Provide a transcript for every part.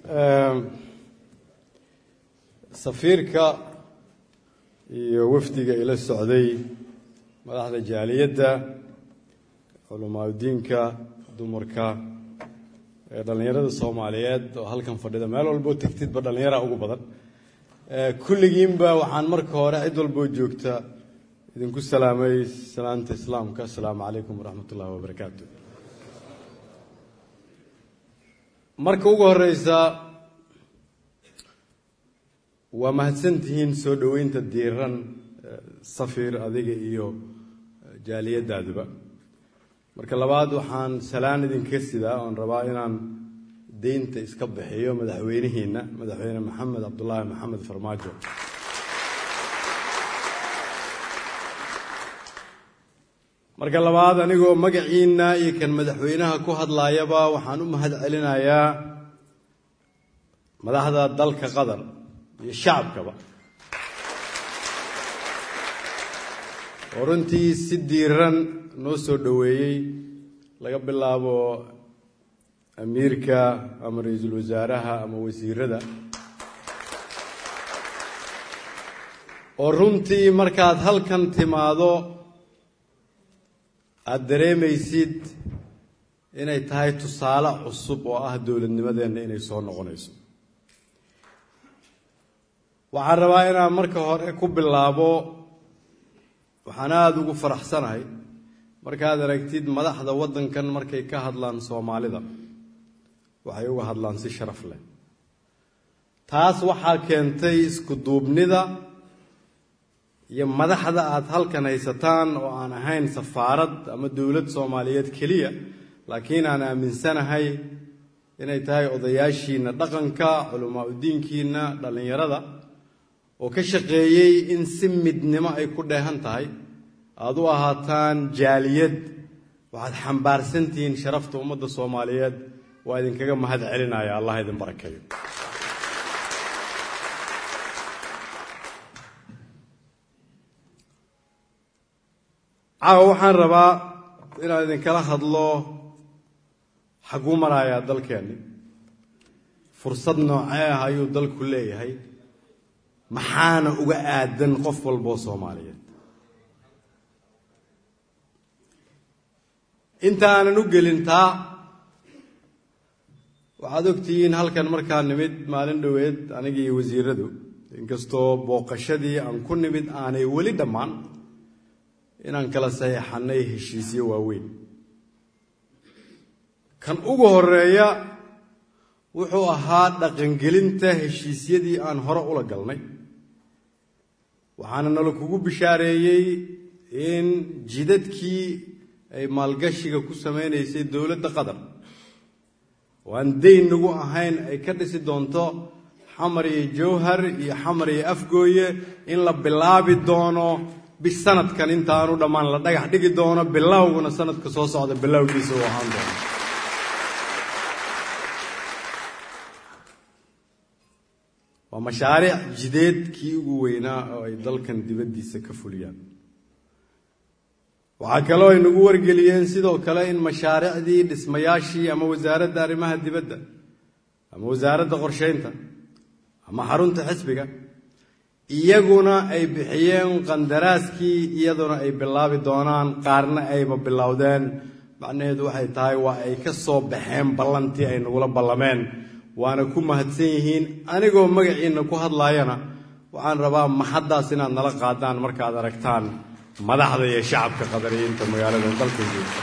safiirka iyo wafdiga ila socday madaxda jaaliyadda culamaauddiinka dumarka ee dhallinyarada soomaaliyeed oo halkan fadhida meel walboo tegtidba dhallinyara ugu badan kulligiinba waxaan marka hore cid walboo joogta idinku salaamay salaanta islaamka asalaamu calaykum waraxmat ullahi wabarakaatu marka ugu horeysa waa mahadsantihiin soo dhoweynta diiran safiir adiga iyo jaaliyadaaduba marka labaad waxaan salaan idinka sidaa oon rabaa inaan deynta iska bixiyo madaxweynihiina madaxweyne maxamed cabdulaahi maxamed farmaajo marka labaad anigoo magaciina iyo kan madaxweynaha ku hadlaayaba waxaan u mahad celinayaa madaxda dalka qatar iyo shacabkaba oo runtii si diiran noo soo dhoweeyey laga bilaabo amiirka ama ra-iisul wasaaraha ama wasiirada oo runtii markaad halkan timaado aada dareemaysid inay tahay tusaale cusub oo ah dowladnimadeenna inay soo noqonayso waxaan rabaa inaan marka hore ku bilaabo waxaan aada ugu faraxsanahay markaad aragtid madaxda waddankan markay ka hadlaan soomaalida waxay uga hadlaan si sharaf leh taas waxaa keentay isku duubnida iyo madaxda aad halkan haysataan oo aan ahayn safaarad ama dowlad soomaaliyeed keliya laakiin aan aaminsanahay inay tahay odayaashiina dhaqanka culamaa udiinkiina dhallinyarada oo ka shaqeeyey in si midnimo ay ku dheehan tahay aada u ahaataan jaaliyad waxaad xambaarsantihiin sharafta ummadda soomaaliyeed waa idinkaga mahad celinaya allah idin barakeeyo caawa waxaan rabaa inaan idinkala hadlo xaguu marayaa dalkeenni fursad noocee ah ayuu dalku leeyahay maxaana uga aadan qof walboo soomaaliyeed intaanan u gelin taa waxaad ogtihiin halkan markaa nimid maalin dhoweed aniga iyo wasiiradu inkastoo booqashadii aan ku nimid aanay weli dhammaan inaan kala saxiixannay heshiisyo waaweyn kan ugu horeeya wuxuu ahaa dhaqangelinta heshiisyadii aan hore ula galnay waxaana nala kugu bishaareeyey in jidadkii ay maalgashiga ku samaynaysay dowladda qatar oo aan dayn nagu ahayn ay ka dhisi doonto xamar iyo jawhar iyo xamar iyo afgooye in la bilaabi doono bis sanadkan intaanu dhammaan la dhagax dhigi doono bilowguna sanadka soo socda bilowgiisa uu ahaan doono waa mashaariic jideedkii ugu weynaa oo ay dalkan dibaddiisa ka fuliyaan waxaa kaloo ay nagu wargeliyeen sidoo kale in mashaariicdii dhismayaashii ama wasaaradda arrimaha dibadda ama wasaaradda qorsheynta ama xarunta xisbiga iyaguna ay bixiyeen qandaraaskii iyaduna ay bilaabi doonaan qaarna ayba bilowdeen macnaheedu waxay tahay waa ay ka soo baxeen ballantii ay nagula ballameen waana ku mahadsan yihiin anigoo magaciinna ku hadlaayana waxaan rabaa maxaddaas inaad nala qaadaan markaad aragtaan madaxda iyo shacabka qadariyiinta magaalada dalkan joogta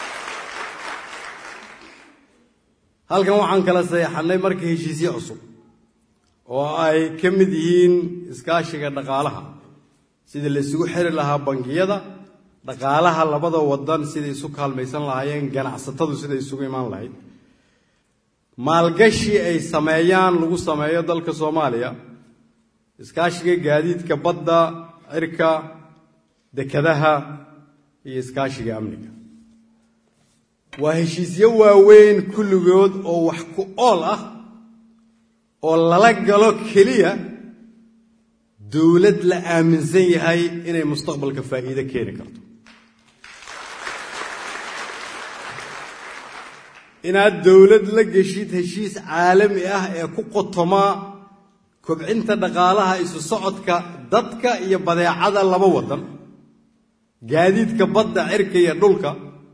halkan waxaan kala saxeexannay marka heshiisyo cusub oo ay ka mid yihiin iskaashiga dhaqaalaha sidii la isugu xiri lahaa bangiyada dhaqaalaha labada wadan siday isu kaalmaysan lahaayeen ganacsatadu siday isugu imaan lahayd maalgashi ay sameeyaan lagu sameeyo dalka soomaaliya iskaashiga gaadiidka badda cirka dekadaha iyo iskaashiga amniga waa heshiisyo waaweyn kulligood oo wax ku ool ah oo lala galo keliya dowlad la aaminsan yahay inay mustaqbalka faa'iido keeni karto inaad dowlad la geshid heshiis caalami ah ee ku qotoma kobcinta dhaqaalaha isu socodka dadka iyo badeecada laba waddan gaadiidka badda cirka iyo dhulka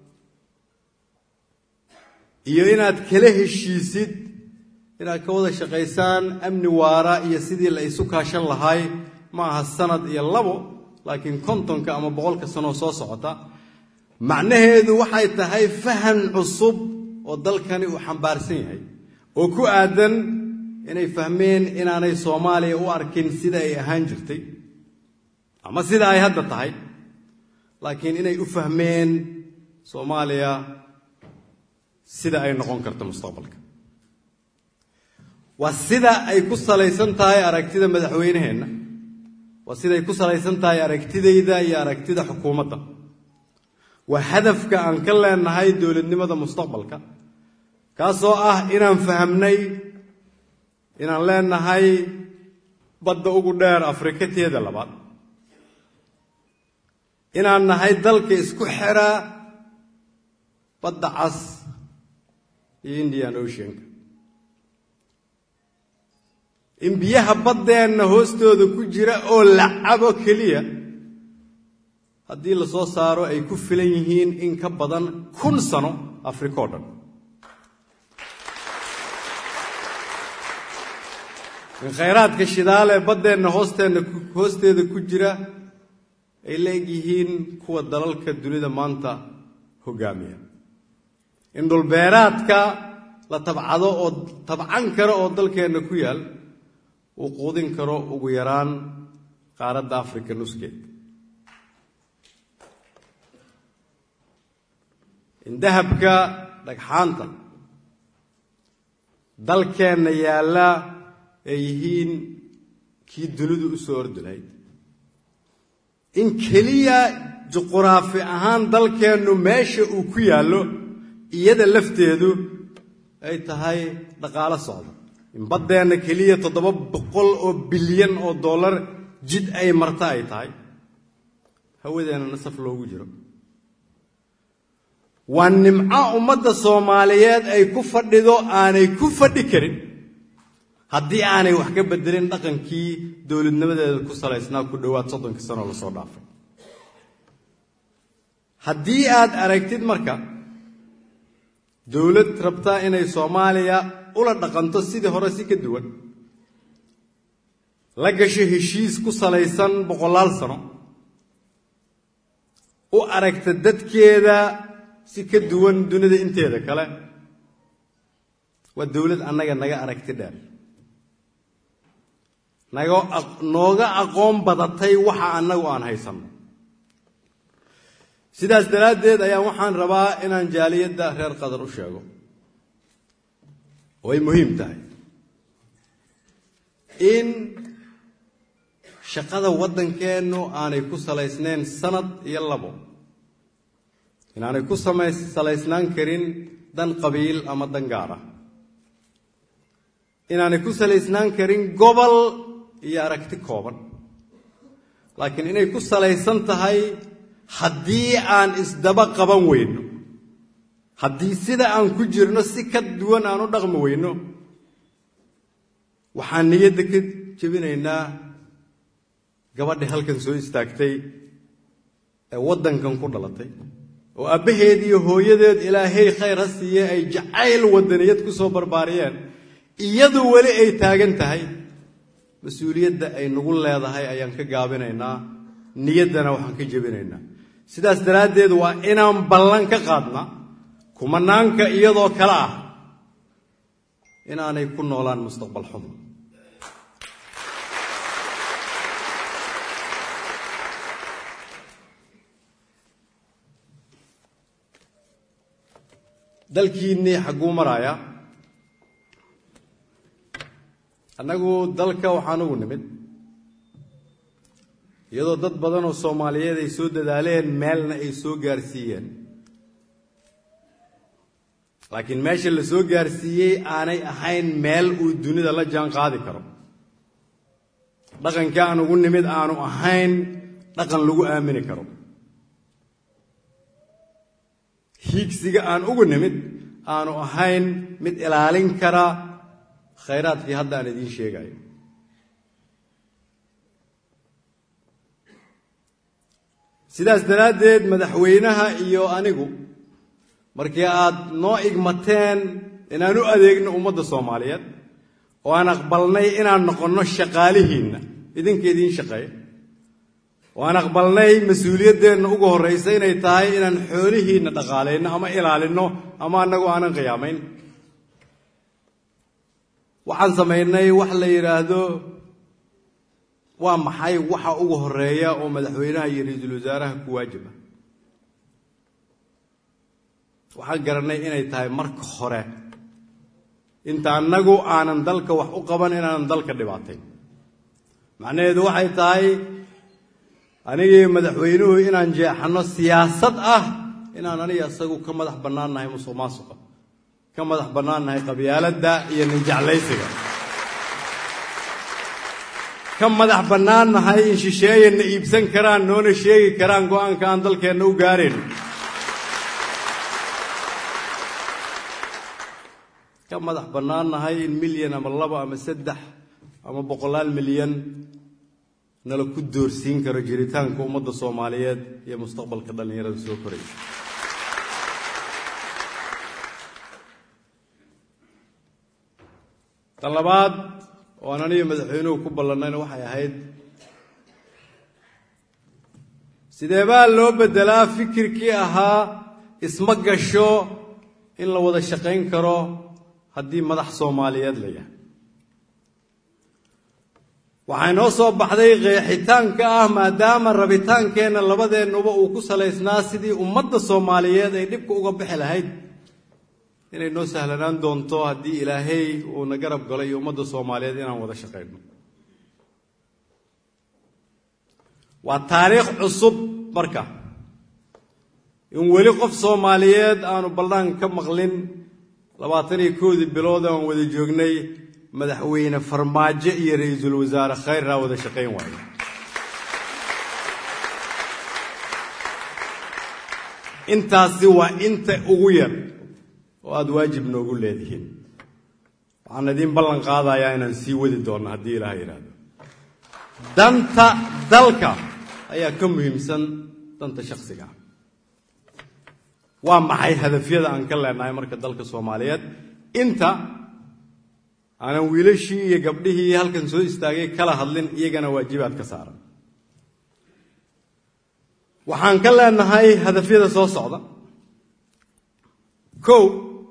iyo inaad kala heshiisid inaad ka wada shaqaysaan amni waara iyo sidii la isu kaashan lahay ma aha sanad iyo labo laakiin kontonka ama boqolka sanoo soo socota macnaheedu waxay tahay fahan cusub oo dalkani uu xambaarsan yahay oo ku aadan inay fahmeen inaanay soomaaliya u arkin sida ay ahaan jirtay ama sida ay hadda tahay laakiin inay u fahmeen soomaaliya sida ay noqon karto mustaqbalka waa sida ay ku salaysan tahay aragtida madaxweyneheenna waa siday ku salaysan tahay aragtidayda iyo aragtida xukuumadda waa hadafka aan ka leenahay dowladnimada mustaqbalka kaasoo ah inaan fahamnay inaan leenahay badda ugu dheer afrika teeda labaad inaan nahay dalka isku xira badda cas iyo indian oceanka in biyaha baddeenna hoostooda ku jira oo la cabo keliya haddii la soo saaro ay ku filan yihiin in ka badan kun sano afrika oo dhan in khayraadka shidaale baddeenna hoosteenna hoosteeda ku jira ay la eg yihiin kuwa dalalka dunida maanta hogaamiya in dhulbeeraadka la tabcado oo tabcan karo oo dalkeenna ku yaal uu quudin karo ugu yaraan qaaradda afrika nuskeed in dahabka dhagxaanta dalkeenna yaalla ay yihiin kii dunidu u soo ordi lahayd in keliya juquraafi ahaan dalkeennu meesha uu ku yaallo iyada lafteedu ay tahay dhaqaalo socda in baddeenna keliya toddoba boqol oo bilyan oo dollar jid ay marta ay tahay hawadeenna nasaf loogu jiro waa nimco ummadda soomaaliyeed ay ku fadhido aanay ku fadhi karin haddii aanay wax ka bedelin dhaqankii dowladnimadeeda ku salaysnaa ku dhowaad soddonkii sanoo lasoo dhaafay haddii aad aragtid marka dowlad rabtaa inay soomaaliya ula dhaqanto sidii hore si ka duwan la gasho heshiis ku salaysan boqolaal sano u aragta dadkeeda si ka duwan dunida inteeda kale waa dowlad annaga naga aragti dheer naga nooga aqoon badatay waxa annagu aan haysanno sidaas daraaddeed ayaa waxaan rabaa inaan jaaliyadda reer qadar u sheego oo ay muhiim tahay in shaqada waddankeennu aanay ku salaysnayn sanad iyo labo inaanay ku salaysnaan karin dan qabiil ama dan gaar ah inaanay ku salaysnaan karin gobol iyo aragti kooban laakiin inay ku salaysan tahay haddii aan isdaba qaban weyno haddii sida aan ku jirno si ka duwan aan u dhaqmi weyno waxaan niyadda ka jebinaynaa gabadhi halkan soo istaagtay ee waddankan ku dhalatay oo aabbaheed iyo hooyadeed ilaahay khayr ha siiye ay jacayl waddaniyad ku soo barbaariyeen iyadu weli ay taagan tahay mas-uuliyadda ay nagu leedahay ayaan ka gaabinaynaa niyaddana waxaan ka jebinaynaa sidaas daraaddeed waa inaan ballan ka qaadnaa kumanaanka iyadoo kale ah inaanay ku noolaan mustaqbal xumo dalkiinnii xagguu maraaya annagu dalka waxaan ugu nimid iyadoo dad badan oo soomaaliyeed ay soo dadaaleen meelna ay soo gaarsiiyeen laakiin meesha la soo gaarsiiyey aanay ahayn meel uu dunida la jaan qaadi karo dhaqanka aan ugu nimid aanu ahayn dhaqan lagu aamini karo hiigsiga aan ugu nimid aanu ahayn mid ilaalin kara khayraadkii hadda aan idiin sheegayo sidaas daraaddeed madaxweynaha iyo anigu markii aad noo igmateen inaan u adeegno ummadda soomaaliyeed oo aan aqbalnay inaan noqonno shaqaalihiinna idinka idiin shaqeeya oo aan aqbalnay mas-uuliyaddeenna ugu horraysa inay tahay inaan xoolihiinna dhaqaalayno ama ilaalinno ama annagu aanan qiyaamayn waxaan samaynay wax la yidhaahdo waa maxay waxa ugu horeeya oo madaxweynaha iyo ra-iisul wasaaraha ku waajiba waxaan garanay inay tahay marka hore inta annagu aanan dalka wax u qaban inaanan dalka dhibaatayn macnaheedu waxay tahay anigii madaxweynuhu inaan jeexanno siyaasad ah inaan aniga isagu ka madax bannaannahay musuq maasuqa ka madax bannaannahay qabyaaladda iyo ninjeclaysiga ka madax bannaannahay in shisheeyanna iibsan karaan noona sheegi karaan go-aanka aan dalkeenna u gaarayn ka madax bannaannahay in milyan ama laba ama saddex ama boqolaal milyan nala ku doorsiin karo jiritaanka ummadda soomaaliyeed iyo mustaqbalka dhallinyarada soo koraysa ta labaad oo aan aniga madaxweynuhu ku ballannayna waxay ahayd sidee baa loo beddelaa fikirkii ahaa isma gasho in la wada shaqayn karo haddii madax soomaaliyeed la yahay waxaa inoo soo baxday qeexitaanka ah maadaama rabitaankeenna labadeennuba uu ku salaysnaa sidii ummadda soomaaliyeed ay dhibka uga bixi lahayd inay noo sahlanaan doonto haddii ilaahay uuna garab galo iyo ummadda soomaaliyeed inaan wada shaqayno waa taariikh cusub marka in weli qof soomaaliyeed aanu ballaan ka maqlin labaatan iyo koodii bilood aan wada joognay madaxweyne farmaajo iyo ra-iisul wasaare khayrraa wada shaqayn waayo intaasi waa inta ugu yar oo aada waajib noogu leedihiin waxaan idiin ballan qaadayaa inaan sii wadi doonno haddii ilaaha yidhaahdo danta dalka ayaa ka muhiimsan danta shakhsiga waa maxay hadafyada aan ka leenahay marka dalka soomaaliyeed inta aanan wiilashii iyo gabdhihii halkan soo istaagay kala hadlin iyagana waajibaad ka saaran waxaan ka leenahay hadafyada soo socda kow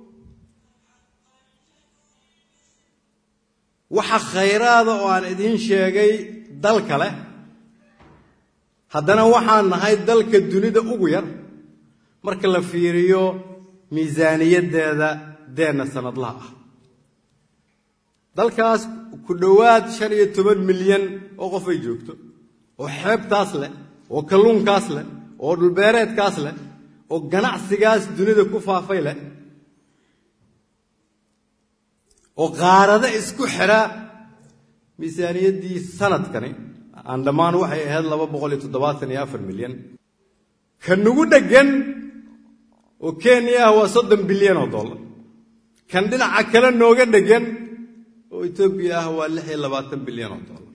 waxa khayraada oo aan idiin sheegay dal kale haddana waxaan nahay dalka dunida ugu yar marka la fiiriyo miisaaniyaddeeda deenna sanadlaha ah dalkaas ku dhowaad shan iyo toban milyan oo qof ay joogto oo xeebtaas leh oo kalluunkaas leh oo dhulbeereedkaas leh oo ganacsigaas dunida ku faafay leh oo qaarado isku xidha miisaaniyaddii sanadkani aan dhammaan waxay ahayd laba boqol iyo toddobaatan iyo afar milyan ka nugu dheggan oo kenya ah waa soddon bilyan oo dollar kan dhinaca kale nooga dheggan oo etoobiya ah waa lix iyo labaatan bilyan oo dollar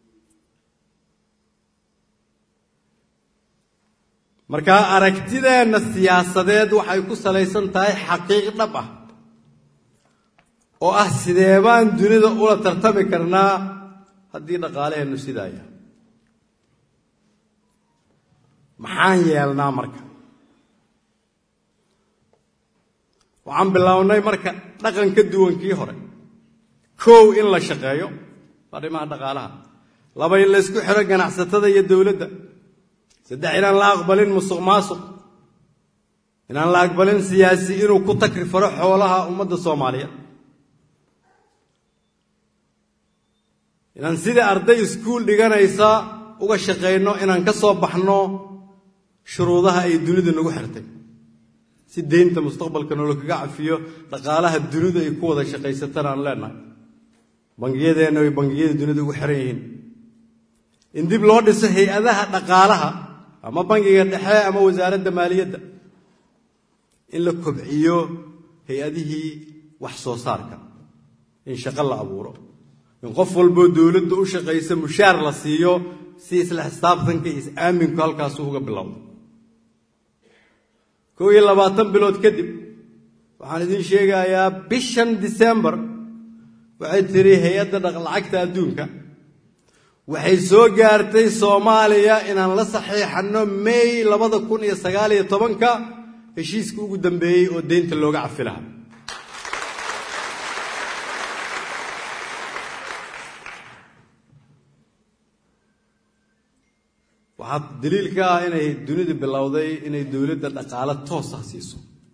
markaa aragtideenna siyaasadeed waxay ku salaysan tahay xaqiiq dhab ah oo ah sidee baan dunida ula tartami karnaa haddii dhaqaalaheennu sidaa yahay maxaan yeelnaa marka waxaan bilownay marka dhaqan ka duwankii hore kow in la shaqeeyo arrimaha dhaqaalaha laba in la ysku xidho ganacsatada iyo dowladda saddex inaan la aqbalin musuq maasuq inaan la aqbalin siyaasi inuu ku takri faro xoolaha ummadda soomaaliyeed inaan sidai arday iskuul dhiganaysa uga shaqayno inaan ka soo baxno shuruudaha ay dunidu nagu xirtay si deynta mustaqbalka nolo kaga cafiyo dhaqaalaha dunidu ay ku wada shaqaysatan aan leenahay bangiyadeenna ay bangiyada dunida ugu xiran yihiin in dib loo dhiso hay-adaha dhaqaalaha ama bangiga dhexe ama wasaaradda maaliyadda in la kobciyo hay-adihii wax soo saarka in shaqo la abuuro in qof walboo dowladda u shaqaysa mushaar la siiyo si isla xisaabtanka iyo is-aaminku halkaasu uga bilowda kow iyo labaatan bilood kadib waxaan idiin sheegayaa bishan disembar waxay tiri hay-adda dhaqlacagta adduunka waxay soo gaartay soomaaliya inaan la saxiixanno may labada kun iyo sagaal iyo tobanka heshiiska ugu dambeeyey oo deynta looga cafi lahaa waxaa daliil ka ah inay dunidu bilowday inay dowladda dhaqaalo toos ah siiso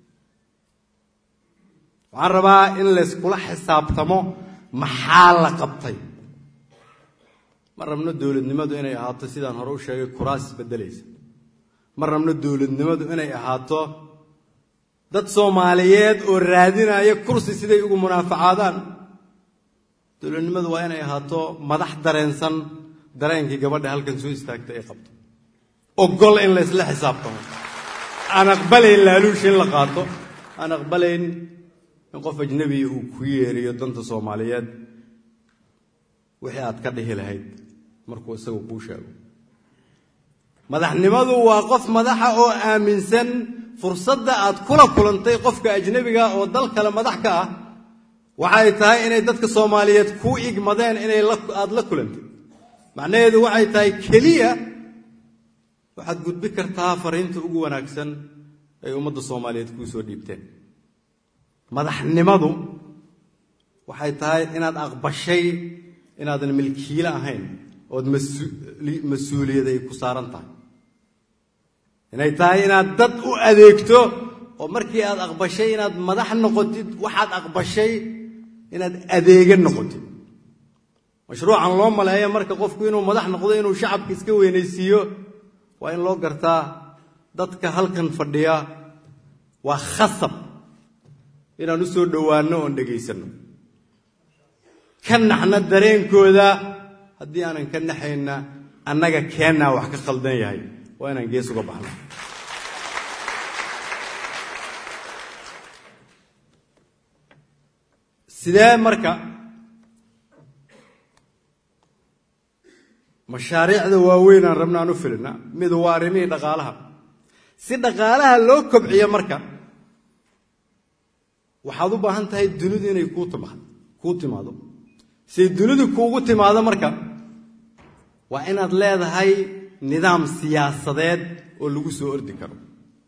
waxaan rabaa in layskula xisaabtamo maxaa la qabtay ma rabno dowladnimadu inay ahaato sidaan hore u sheegay kuraas isbedelaysa ma rabno dowladnimadu inay ahaato dad soomaaliyeed oo raadinaya kursi siday ugu munaafacaadaan dowladnimadu waa inay ahaato madax dareensan dareenkii gabadha halkan soo istaagtay ay qabto ogol in laysla xisaabtamo aan aqbalayn laaluush in la qaato aan aqbalayn in qof ajnebiya uu ku yeeriyo danta soomaaliyeed wixii aad ka dhihi lahayd markuu isagu kuu sheego madaxnimadu waa qof madaxa oo aaminsan fursadda aad kula kulantay qofka ajnebiga oo dal kale madax ka ah waxay tahay inay dadka soomaaliyeed kuu igmadeen inay aada la kulantay macnaheedu waxay tahay keliya waxaad gudbi kartaa fariinta ugu wanaagsan ay ummadda soomaaliyeed kuu soo dhiibteen madaxnimadu waxay tahay inaad aqbashay inaadan milkiile ahayn ood mas-uuliyad ay ku saaran tahay inay tahay inaad dad u adeegto oo markii aad aqbashay inaad madax noqotid waxaad aqbashay inaad adeega noqotid mashruucan loo maleeyo marka qofku inuu madax noqdo inuu shacabka iska weynaysiiyo waa in loo gartaa dadka halkan fadhiya waa khasab inaan u soo dhowaanno oon dhegaysanno ka naxna dareenkooda haddii aanan ka naxayna annaga keennaa wax ka khaldan yahay waa inaan gees uga baxno sidee marka mashaariicda waaweyn aan rabna aan u filina midu waa arrimihii dhaqaalaha si dhaqaalaha loo kobciyo marka waxaad u baahan tahay dunidu inay kuu timaado kuu timaado siay dunidu kuugu timaado marka waa inaad leedahay nidaam siyaasadeed oo lagu soo ordi karo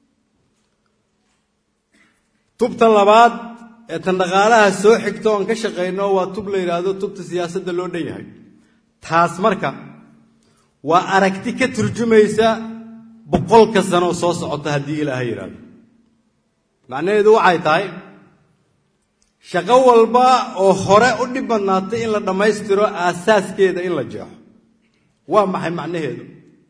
tubta labaad ee tan dhaqaalaha soo xigto oon ka shaqayno waa tub la yidhaahdo tubta siyaasadda loo dhan yahay taas marka waa aragti ka turjumaysa boqolka sanoo soo socota haddii ilaahay yidhaahdo macnaheedu waxay tahay shaqo walba oo hore u dhib badnaatay in la dhammaystiro aasaaskeeda in la jeexo waa maxay macnaheedu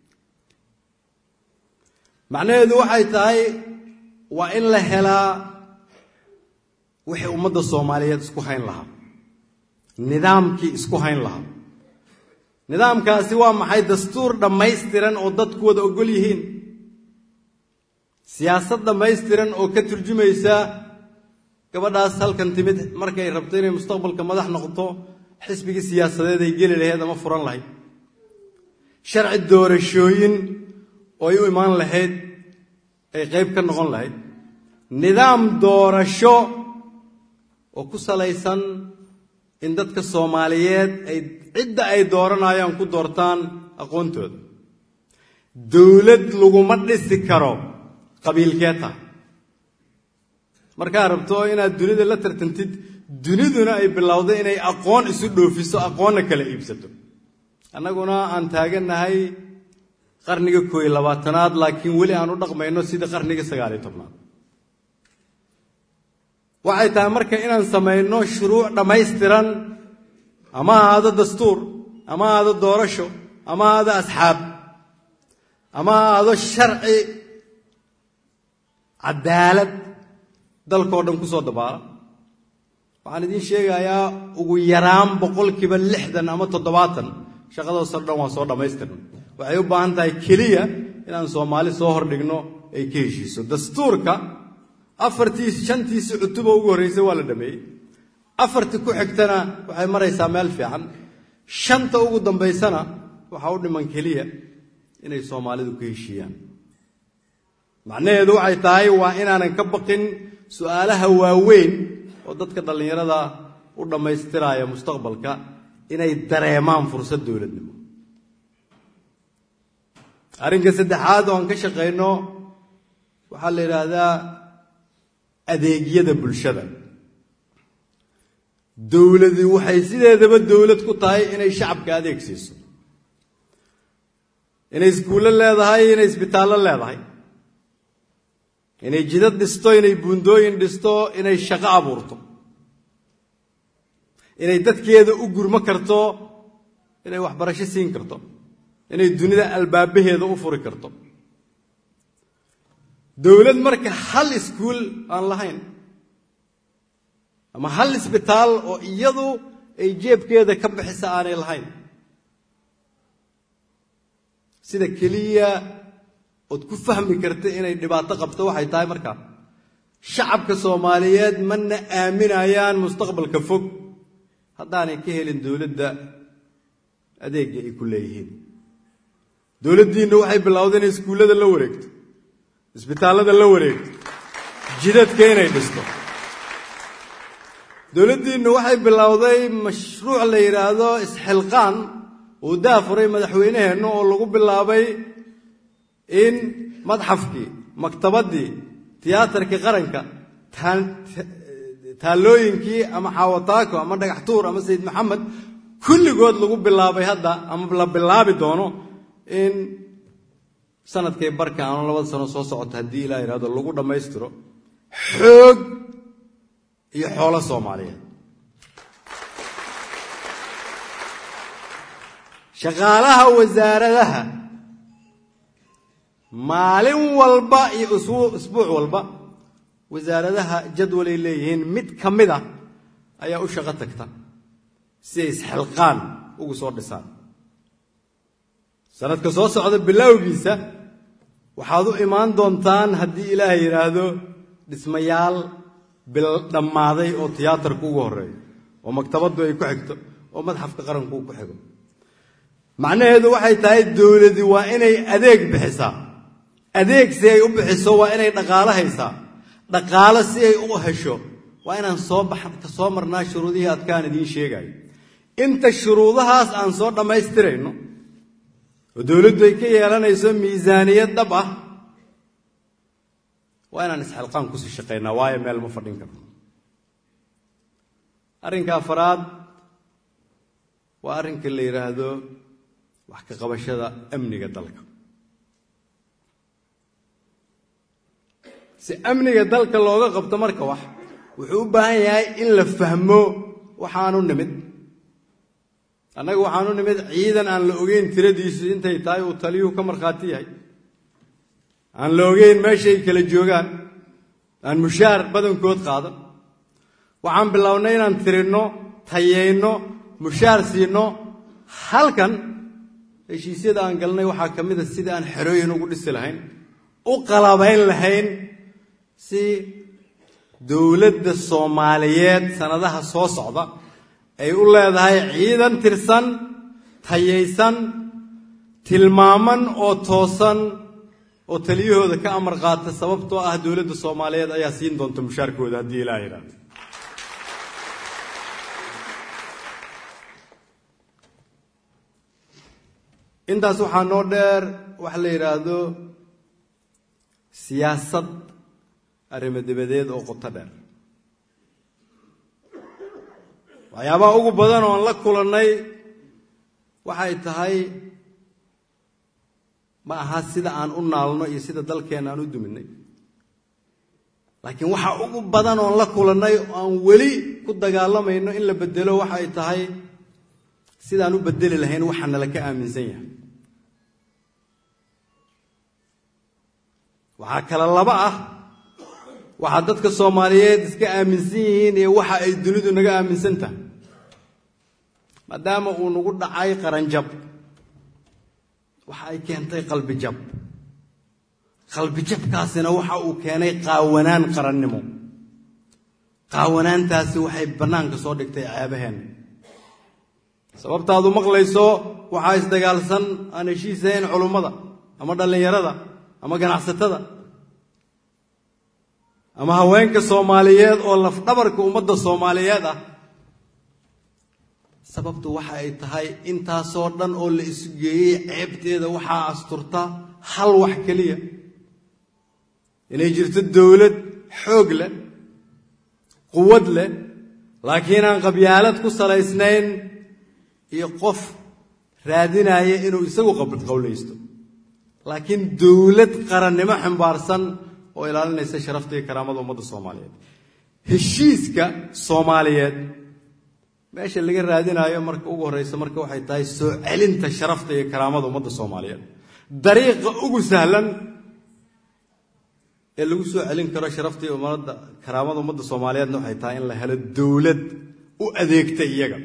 macnaheedu waxay tahay waa in la helaa wixii ummadda soomaaliyeed isku hayn lahaa nidaamkii isku hayn lahaa nidaamkaasi waa maxay dastuur dhammaystiran oo dadku wada ogol yihiin siyaasad dhammaystiran oo ka turjumaysa gabadhaas halkan timid markay rabto inay mustaqbalka madax noqoto xisbigii siyaasadeed ay geli lahayd ama furan lahayd sharci doorashooyin oo ay u imaan lahayd ay qayb ka noqon lahayd nidaam doorasho oo ku salaysan in dadka soomaaliyeed ay cidda ay dooranayaan ku doortaan aqoontooda dowlad laguma dhisi karo qabiilkee tahay markaad rabto inaad dunida la tartantid duniduna ay bilowday inay aqoon isu dhoofiso aqoonna kala iibsato annaguna aan taagannahay qarniga koo iyo labaatanaad laakiin weli aan u dhaqmayno sidii qarniga sagaaliyo tobnaad waxay tahay marka inaan samayno shuruuc dhammaystiran ama ahaado dastuur ama ahaado doorasho ama ahaado asxaab ama ahaado sharci cadaalad dalkao dhan ku soo dabaala waxaan idiin sheegayaa ugu yaraan boqolkiiba lixdan ama toddobaatan shaqadoosoo dhan waan soo dhammaystirna waxay u baahan tahay keliya inaan soomaali soo hordhigno ay ka heshiiso dastuurka afartii shantiisi cutuba ugu horreysay waa la dhameeyey afartii ku xigtana waxay maraysaa meel fiican shanta ugu dambaysana waxaa u dhiman keliya inay soomaalidu ka heshiiyaan macnaheedu waxay tahay waa inaanan ka baqin su'aalaha waaweyn oo dadka dhallinyarada u dhammaystiraya mustaqbalka inay dareemaan fursad dowladnimo arrinka saddexaad oo aan ka shaqayno waxaa la yidhaahdaa adeegyada bulshada dowladi waxay sideedaba dowlad ku tahay inay shacabka adeeg siiso inay iskuullo leedahay inay isbitaallo leedahay inay jidad dhisto inay buundooyin dhisto inay shaqo abuurto inay dadkeeda u gurmo karto inay waxbarasho siin karto inay dunida albaabaheeda u furi karto dowlad marka hal iskuul aan lahayn ama hal isbitaal oo iyadu ay jeebkeeda ka bixisa aanay lahayn sida keliya ood ku fahmi karta inay dhibaato qabto waxay tahay markaa shacabka soomaaliyeed mana aaminayaan mustaqbalka fog haddaanay ka helin dowladda adeegga ay ku leeyihiin dowladdiinna waxay bilowday inay iskuullada la wareegto isbitaallada la wareegto jidadka inay dhisto dowladdiinna waxay bilowday mashruuc la yidhaahdo isxilqaan uu daafuray madaxweyneheenna oo lagu bilaabay in madxafkii maktabaddii tiyaatarkii qaranka taallooyinkii ama xaawataako ama dhagaxtuur ama sayid maxamed kulligood lagu bilaabay hadda ama la bilaabi doono in sanadkay barka aanu labada sano soo socoto haddii ilaa yidhahdo lagu dhammaystiro xoog iyo xoolo soomaaliyeed shaqaalaha wasaaradaha maalin walba iyo isbuuc walba wasaaradaha jadwalay leeyihiin mid ka mid a ayaa u shaqo tagta si ay isxilqaan ugu soo dhisaan sanadka soo socda bilowgiisa waxaad u imaan doontaan haddii ilaahay yidhaahdo dhismayaal dhammaaday oo tiyaatarku ugu horreeyo oo maktabaddu ay ku xigto oo madxafka qaranku uu ku xigo macnaheedu waxay tahay dowladi waa inay adeeg bixisaa adeeg si ay u bixiso waa inay dhaqaalo haysaa dhaqaalo si ay u hesho waa inaan soo ka soo marnaa shuruudihii adkaan idiin sheegayo inta shuruudahaas aan soo dhammaystirayno oo dowladdu ay ka yeelanayso miisaaniyad dhab ah waa inaan isxilqaan kusii shaqaynaa waayo meel ma fadhin karno arrinka afaraad waa arrinka la yidhaahdo wax ka qabashada amniga dalka si amniga dalka looga qabto marka wax wuxuu u baahan yahay in la fahmo waxaanu nimid annaga waxaanu nimid ciidan aan la ogeyn tiradiisu intay tahay uu taliyuhu ka markhaati yahay aan la ogeyn meeshay kala joogaan aan mushaar badankood qaadan waxaan bilownay inaan tirinno tayayno mushaar siinno halkan heshiisyada aan galnay waxaa ka mid a sidai aan xerooyin ugu dhisi lahayn u qalabayn lahayn si dowladda soomaaliyeed sannadaha soo socda ay u leedahay ciidan tirsan tayaysan tilmaaman oo toosan oo taliyahooda ka amar qaata sababtoo ah dowladda soomaaliyeed ayaa siin doonta mushaarkooda haddii ilaa yidhaahdo intaas waxaa noo dheer waxa la yidhaahdo siyaasad arrimo dabadeed oo qoto dheer waxyaabaha ugu badan oo aan la kulannay waxay tahay ma aha sida aan u naalno iyo sida dalkeenna aan u duminay laakiin waxa ugu badan oon la kulannay oo aan weli ku dagaalamayno in la bedelo waxay tahay sidaan u bedeli lahayn waxaa nala ka aaminsan yahay waxaa kale laba ah waxaa dadka soomaaliyeed iska aaminsan yihiin iyo waxa ay dunidu naga aaminsan tahay maadaama uu nagu dhacay qaranjab waxa ay keentay qalbi jab qalbijabkaasina waxa uu keenay qaawanaan qarannimo qaawanaantaasi waxay bannaanka soo dhigtay ceebaheenna sababtaadu maqlayso waxaa isdagaalsan aan heshiisahayn culummada ama dhallinyarada ama ganacsatada ama haweenka soomaaliyeed oo lafdhabarka ummadda soomaaliyeed ah sababtu waxa ay tahay intaasoo dhan oo la isu geeyey ceebteeda waxaa asturta hal wax keliya inay jirto dowlad xoog leh quwad leh laakiin aan qabyaalad ku salaysnayn iyo qof raadinaya inuu isagu qowlaysto laakiin dowlad qarannimo ximbaarsan oo ilaalinaysa sharafta iyo karaamada ummadda soomaaliyeed heshiiska soomaaliyeed meesha laga raadinaayo marka ugu horreysa marka waxay tahay soo celinta sharafta iyo karaamada ummadda soomaaliyeed dariiqa ugu sahlan ee lagu soo celin karo sharafta iyo ummadda karaamada ummadda soomaaliyeedna waxay tahay in la helo dowlad u adeegta iyaga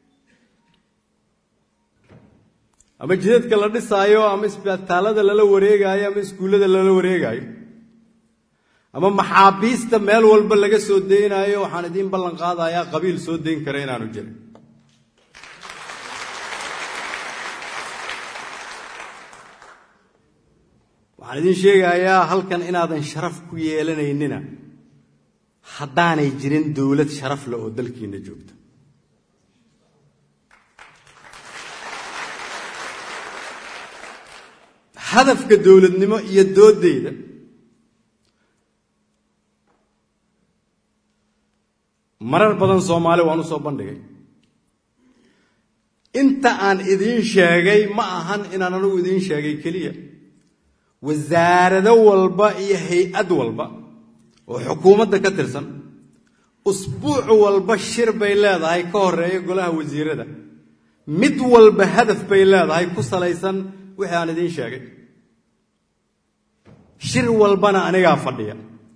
ama jidadka la dhisaayo ama isbitaalada lala wareegaayo ama iskuullada lala wareegaayo ama maxaabiista meel walba laga soo daynaayo waxaan idiin ballan qaadayaa qabiil soo dayn kara inaanu jirin waxaan idiin sheegayaa halkan inaadan sharaf ku yeelanaynina haddaanay jirin dowlad sharaf leh oo dalkiina joogta hadafka dowladnimo iyo doodeyda marar badan soomaali waan u soo bandhigay inta aan idiin sheegay ma ahan inaan anigu idiin sheegay keliya wasaarado walba iyo hay-ad walba oo xukuumadda ka tirsan usbuuc walba shir bay leedahay ka horeeya golaha wasiirada mid walba hadaf bay leedahay ku salaysan wixii aan idiin sheegay shir walbana anigaa fadhiya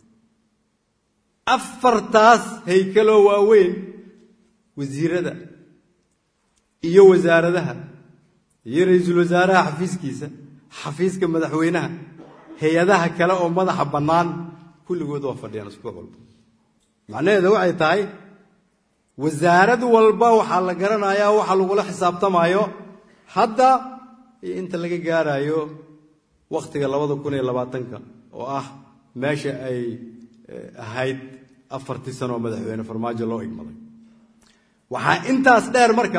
afartaas haykaloo waaweyn wasiirada iyo wasaaradaha iyo ra-iisul wasaaraha xafiiskiisa xafiiska madaxweynaha hay-adaha kale oo madaxa bannaan kulligood waa fadhiyaan isbuuc walba macnaheeda waxay tahay wasaarad walba waxaa la garanayaa waxa lagula xisaabtamayo hadda iyo inta laga gaarayo wakhtiga labada kun iyo labaatanka oo ah meesha ay ahayd afartii sano oo madaxweyne farmaajo loo igmaday waxaa intaas dheer marka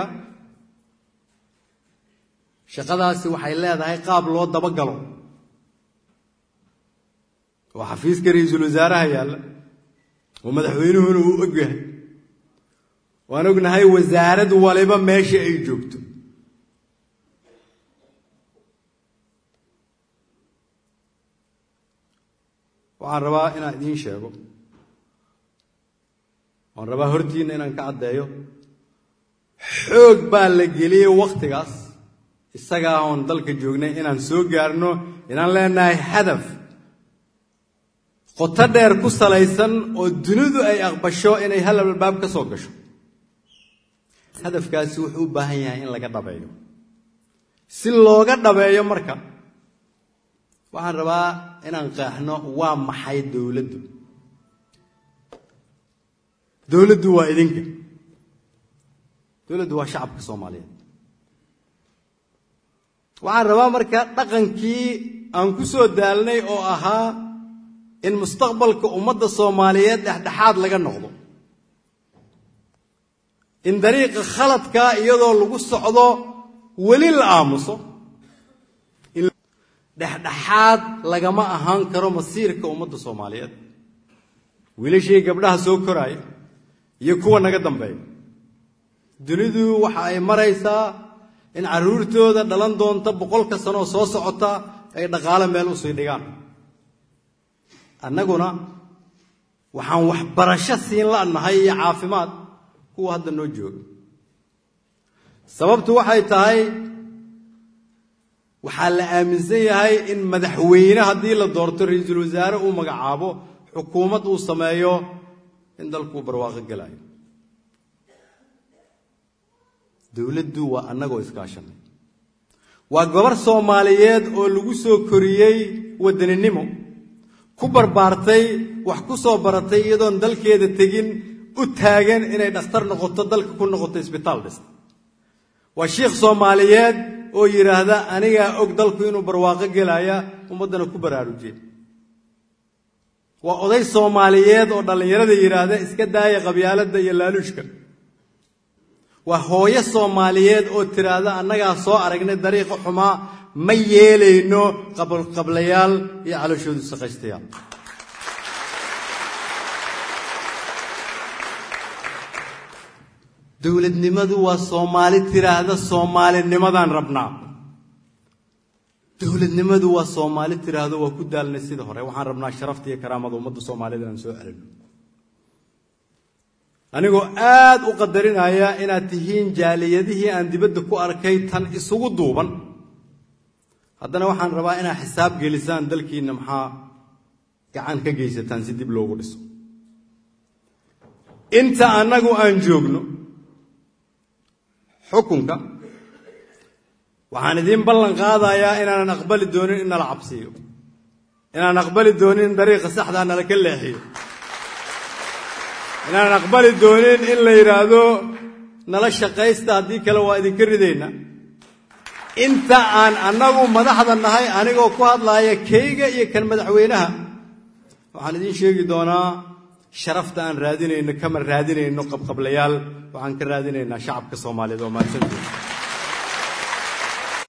shaqadaasi waxay leedahay qaab loo dabagalo oo xafiiska ra-iisul wasaaraha yaalla oo madaxweynuhuna uu og yahay waan ognahay wasaarad waliba meesha ay joogto waxaan rabaa inaan idiin sheego waan rabaa hortiinna inaan ka caddeeyo xoog baa la geliyey wakhtigaas isagaa oon dalka joognay inaan soo gaarno inaan leenahay hadaf qoto dheer ku salaysan oo dunidu ay aqbasho inay hal albaab ka soo gasho hadafkaasi wuxuu u baahan yahay in laga dhabeeyo si looga dhabeeyo marka waxaan rabaa inaan qeexno waa maxay dowladdu dowladdu waa idinka dowladdu waa shacabka soomaaliyeed waxaan rabaa marka dhaqankii aan ku soo daalnay oo ahaa in mustaqbalka ummadda soomaaliyeed dhexdhexaad laga noqdo in dariiqa khaladkaa iyadoo lagu socdo weli la aamuso dhexdhexaad lagama ahaan karo masiirka ummadda soomaaliyeed wiilashii gabdhaha soo koraaya iyo kuwa naga dambeeya dunidu waxa ay maraysaa in carruurtooda dhalan doonta boqolka sanoo soo socota ay dhaqaale meel usii dhigaan annaguna waxaan waxbarasho siin la'nahay iyo caafimaad kuwa hadda noo jooga sababtu waxay tahay waxaa la aaminsan yahay in madaxweyne haddii la doorto ra-iisul wasaare uu magacaabo xukuumad uu sameeyo in dalkuu barwaaqo gelayo dowladdu waa annagoo iskaashanay waa gabar soomaaliyeed oo lagu soo koriyey wadaninimo ku barbaartay wax ku soo baratay iyadoon dalkeeda tegin u taagan inay dhakhtar noqoto dalka ku noqoto isbitaal dhista waa shiikh soomaaliyeed oo yidhaahda anigaa og dalku inuu barwaaqo gelaya ummaddana ku baraarujiya waa oday soomaaliyeed oo dhallinyarada yidhaahda iska daaya qabyaaladda iyo laaluushka waa hooyo soomaaliyeed oo tiraahda annagaa soo aragnay dariiqa xumaa ma yeelayno qablayaal iyo calooshoodu saqaystayaal dowladnimadu waa soomaali tiraahda soomaalinimadaan rabnaa dowladnimadu waa soomaali tiraahdo waa ku daalnay sida hore waxaan rabnaa sharafta iyo karaamada ummadda soomaalida inaan soo celino anigoo aad u qadarinaya inaad tihiin jaaliyadihii aan dibadda ku arkay tan isugu duuban haddana waxaan rabaa inaad xisaab gelisaan dalkiinna maxaa gacan ka geysataan si dib loogu dhiso inta annagu aan joogno xukunka waxaan idiin ballan qaadayaa inaanan aqbali doonin in nala cabsiiyo inaanan aqbali doonin in dariiqa saxdaa nala ka leexiyo inaanan aqbali doonin in la yidhaahdo nala shaqaysta haddii kale waa idinka ridayna inta aan annagu madaxda nahay anigoo ku hadlaaya kayga iyo kan madaxweynaha waxaan idiin sheegi doonaa sharafta aan raadinayno kama raadinayno qabqablayaal waxaan ka raadinaynaa shacabka soomaaliyeed oo mahadsantiisa